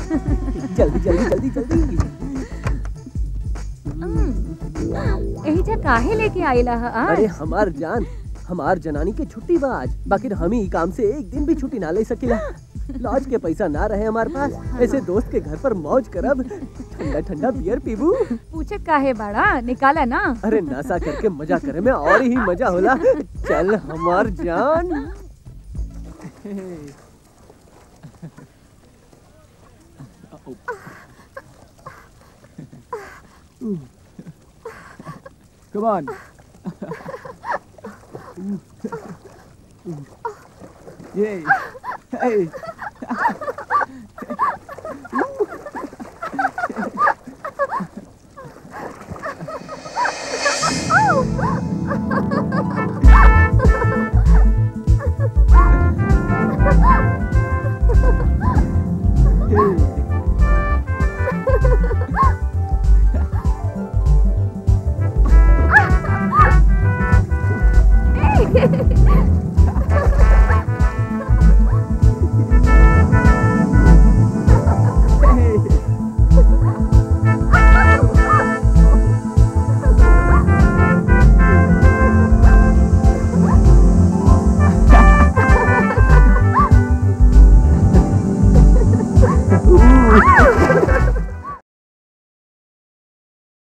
जल्दी जल्दी जल्दी जल्दी यही जा काहे लेके आइला ह आज अरे हमार जान हमार जनानी के छुट्टी बा आज बाकी हम ही काम से एक दिन भी छुट्टी ना ले सकिला लॉज के पैसा ना रहे हमारे पास ऐसे दोस्त के घर पर मौज करब ठंडा ठंडा बियर पीबू पूछत काहे बाड़ा निकाला ना अरे नशा करके मजा करे में और ही मजा होला चल हमार जान Come on. Yay. Hey.